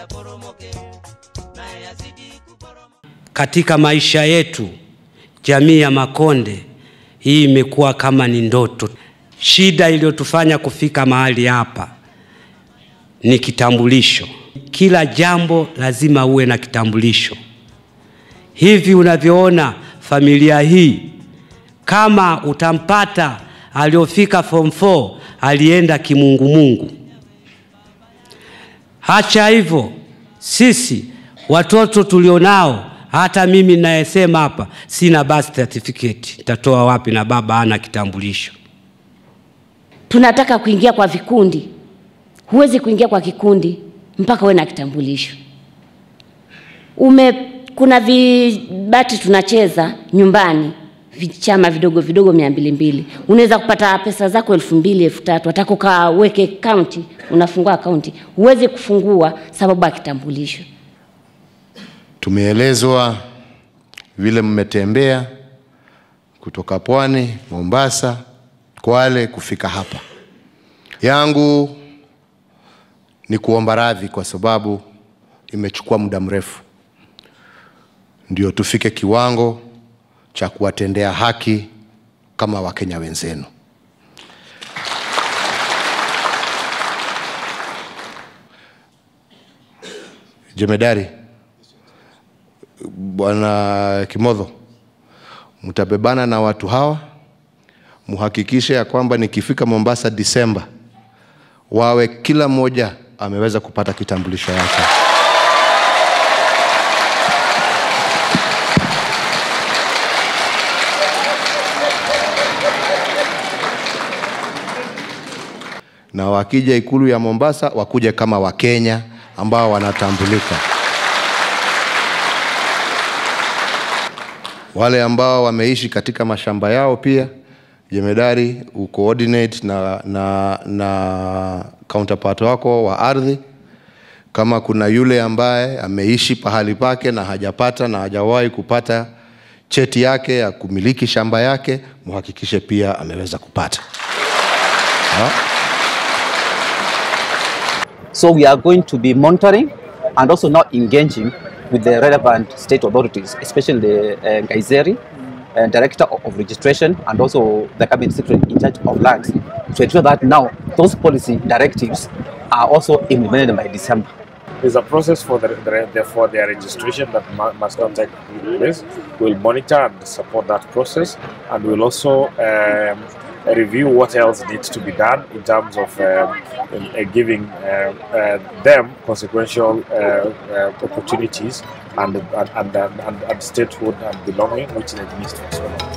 Katika maisha yetu, jamii ya Makonde hii imekuwa kama ni ndoto. Shida iliyotufanya kufika mahali hapa ni kitambulisho. Kila jambo lazima uwe na kitambulisho. Hivi unavyoona familia hii, kama utampata aliofika form 4 alienda kimungumungu. Hacha hivyo, sisi watoto tulionao, hata mimi ninayesema hapa sina birth certificate, nitatoa wapi na baba hana kitambulisho? Tunataka kuingia kwa vikundi, huwezi kuingia kwa kikundi mpaka uwe na kitambulisho. Ume, kuna vibati tunacheza nyumbani vichama vidogo vidogo mia mbili mbili, unaweza kupata pesa zako elfu mbili elfu tatu Ataka ukaweke kaunti, unafungua akaunti, huwezi kufungua sababu ya kitambulisho. Tumeelezwa vile mmetembea kutoka Pwani, Mombasa, Kwale kufika hapa. Yangu ni kuomba radhi kwa sababu imechukua muda mrefu ndio tufike kiwango cha kuwatendea haki kama Wakenya wenzenu. Jemedari Bwana Kimodho, mtabebana na watu hawa, muhakikishe ya kwamba nikifika Mombasa Disemba, wawe kila mmoja ameweza kupata kitambulisho yake. na wakija ikulu ya Mombasa wakuje kama Wakenya ambao wanatambulika. Wale ambao wameishi katika mashamba yao pia, jemedari ucoordinate na, na, na counterpart wako wa ardhi. Kama kuna yule ambaye ameishi pahali pake na hajapata na hajawahi kupata cheti yake ya kumiliki shamba yake, muhakikishe pia ameweza kupata ha? So we are going to be monitoring and also now engaging with the relevant state authorities, especially the uh, Gaiseri, uh, Director of, of Registration and also the Cabinet Secretary in charge of lands to ensure that now those policy directives are also implemented by December. There's a process for the, the for their registration that mu- must not take place. We'll monitor and support that process, and we'll also um, review what else needs to be done in terms of um, uh, giving uh, uh, them consequential uh, uh, opportunities and and, and, and, and statehood and belonging, which they need to as well.